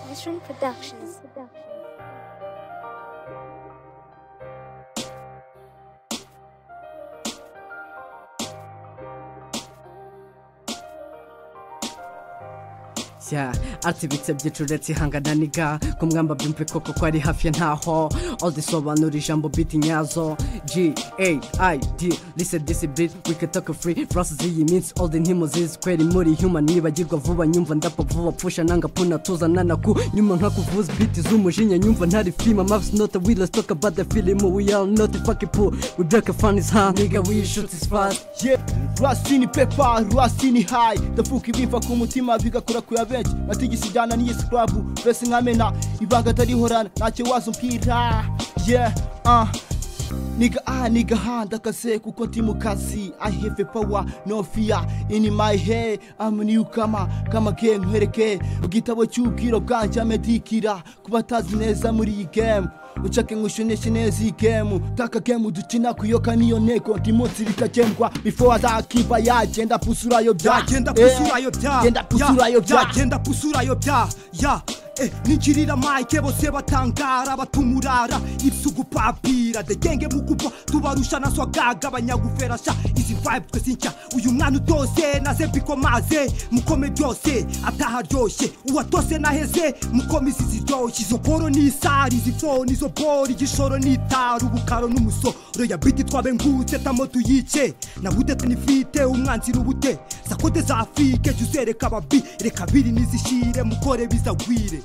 Tradition Productions. Yeah, ati bitsebye curetse ihangana niga kumwamba byumve koko ko ari hafi ya ntaho all this sobanura ijambo beat nyazo G A I D listen this beat we can talk free process iyi minsi all the ntimo zizi kweri muri human nibagirwa vuba nyumva ndapa vuba pfusha nanga puna tuza nana ku nyuma nka kuvuza beat z'umujinya nyumva ntari film maps not a wheel let's talk about the film we are not a fucking pool we break a fun is hard nigga we shoot is fast Yeah, rwasini pepa rwasini hayi ndafuka ibimva ku mutima bigakora kuya benshi matigisi ijyana n'iyi sikarabu mbese nkamena ibanga atarihorana ntacyo waza umbwira yeah, ah niga aha niga aha ndakaze kuko ndi mu kazi i have a power no fear in my head i'm a newcomer kama game nkwereke igitabo cy'ubwiro bwanjye amedikira ku batazi neza muri iyi game ucake nkushoneshe neza iyi game taka game dukina kuyoka niyo ntego ndi munsi bikagembwa before azakiva yagenda pusurayo bya byagenda Eh, pusurayo bya genda pusurayo bya byagenda pusurayo bya ya Eh, ninjirira mike bose batangara batumurara ibyo ugupapira degenge mu kuba tubarusha na swagaga abanyaguferasha izi vibe twese nshya uyu mwana utose naze mbikomaze mukome byose ataharyoshye uwatose naheze mukome izi ziryoshye izo koro ni isari izi fo nizo bori igishoro n'itaru ubukaro n'umusoro ya biti twabe ngutse tamo tuyice nabude tunifite umwanzi rubute sakode za afurike jya uzereka ababi reka biri nizishyire mukore bizagwire